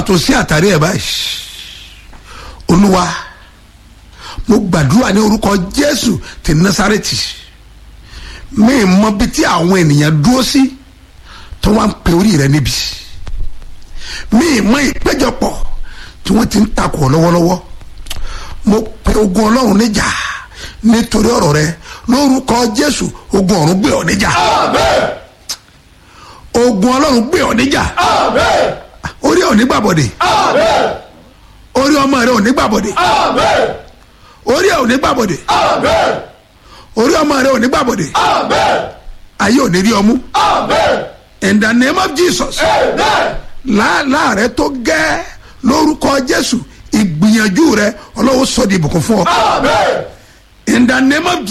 tó sí àtàrí ẹ̀ báyìí olúwa mo gbàdúrà ní orúkọ jésù ti násárẹ́tì mi mọ bí tí àwọn ènìyàn dúró sí tó wá ń pe orí rẹ níbi mi mọ ìpéjọpọ̀ tí wọ́n ti ń takò lọ́wọ́lọ́wọ́ mo pe ogun ọlọ́run níjà nítorí ọ̀rọ̀ rẹ lórúkọ jésù ogun ọ̀run gbé ọ níjà ogun ọlọ́run gbé ọ níjà orí ọ̀ nígbàbọ̀dé orí ọmọ rẹ ò nígbàbọ̀dé orí ẹ̀ ò nígbàbọ̀dé orí ọmọ rẹ ò nígbàbọ̀dé ayé ò ní rí ọmú in the name of jesus láàrẹ tó gẹ́ lórúkọ jésù ìgbìyànjú rẹ ọlọ́wọ́ sọ di ìbùkún fún ọ in the name of jesus.